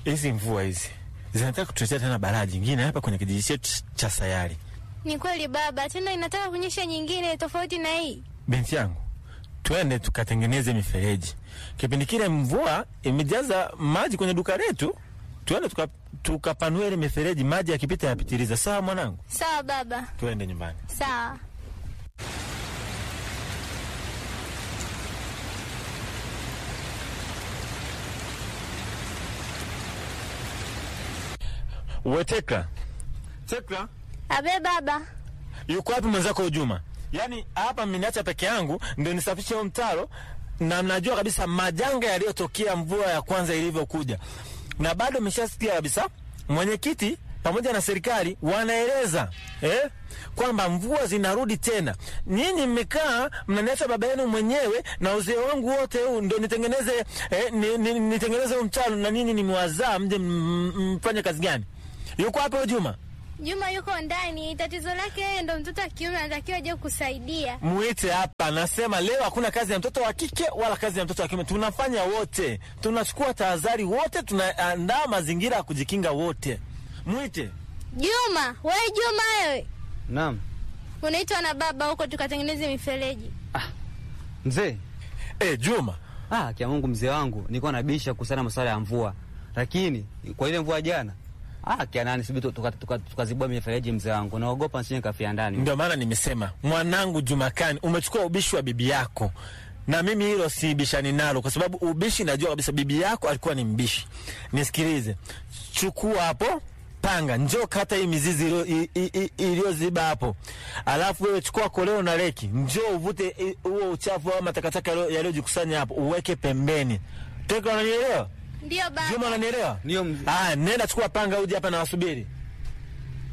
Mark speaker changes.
Speaker 1: hizi mvua hizi zinataka kutuletea tena balaa jingine hapa kwenye kijiji chetu cha Sayari.
Speaker 2: Ni kweli baba, tena inataka kunyesha nyingine tofauti na hii.
Speaker 1: Binti yangu, twende tukatengeneze mifereji. Kipindi kile mvua imejaza maji kwenye duka letu, twende tuka- tukapanue ile mifereji, maji yakipita yapitiliza. Sawa mwanangu,
Speaker 2: Sawa baba,
Speaker 1: twende nyumbani.
Speaker 2: sawa.
Speaker 1: We Tekla, Tekla,
Speaker 2: Abe baba,
Speaker 1: yuko wapi mwenzako Juma? Yaani hapa mmeniacha peke yangu ndio nisafishe huo mtaro, na mnajua kabisa majanga yaliyotokea mvua ya kwanza ilivyokuja, na bado mmeshasikia kabisa mwenyekiti pamoja na serikali wanaeleza eh, kwamba mvua zinarudi tena. Nyinyi mmekaa mnaniacha baba yenu mwenyewe na uzee wangu wote huu ndo nitengeneze eh, ni, ni, nitengeneze huu mtaro, na nyinyi nimewazaa mje m- m- mfanye kazi gani? Yuko wapi huyo Juma?
Speaker 2: Juma yuko ndani. Tatizo lake yeye ndo mtoto wa kiume, anatakiwa aje kusaidia.
Speaker 1: Muite hapa. Nasema leo hakuna kazi ya mtoto wa kike wala kazi ya mtoto wa kiume, tunafanya wote, tunachukua tahadhari wote, tunaandaa mazingira ya kujikinga wote. Mwite.
Speaker 2: Juma, we Juma, wewe
Speaker 3: Naam.
Speaker 2: unaitwa na baba huko tukatengeneze mifereji.
Speaker 3: Mzee.
Speaker 1: E, Juma,
Speaker 3: Ah, kia Mungu mzee wangu, nilikuwa nabisha kuhusiana na masuala ya mvua. Lakini kwa ile mvua jana, ah, kia nani sibi tukazibua tuka, tuka tukazibua mifereji mzee wangu. Naogopa nisije kafia ndani.
Speaker 1: ndio maana nimesema mwanangu Jumakani, umechukua ubishi wa bibi yako, na mimi hilo sibishani nalo, kwa sababu ubishi najua kabisa bibi yako alikuwa ni mbishi. Nisikilize, chukua hapo panga, njoo kata hii mizizi iliyo- i- i- i- iliyoziba hapo, alafu wewe chukua koleo na reki, njoo uvute i- huo uchafu au matakataka yaliyo- yaliyojikusanya hapo, uweke pembeni. Teka, unanielewa?
Speaker 2: Ndio baba.
Speaker 1: Juma, unanielewa?
Speaker 3: Ndio mzee.
Speaker 1: Ah, nenda chukua panga uje hapa na wasubiri.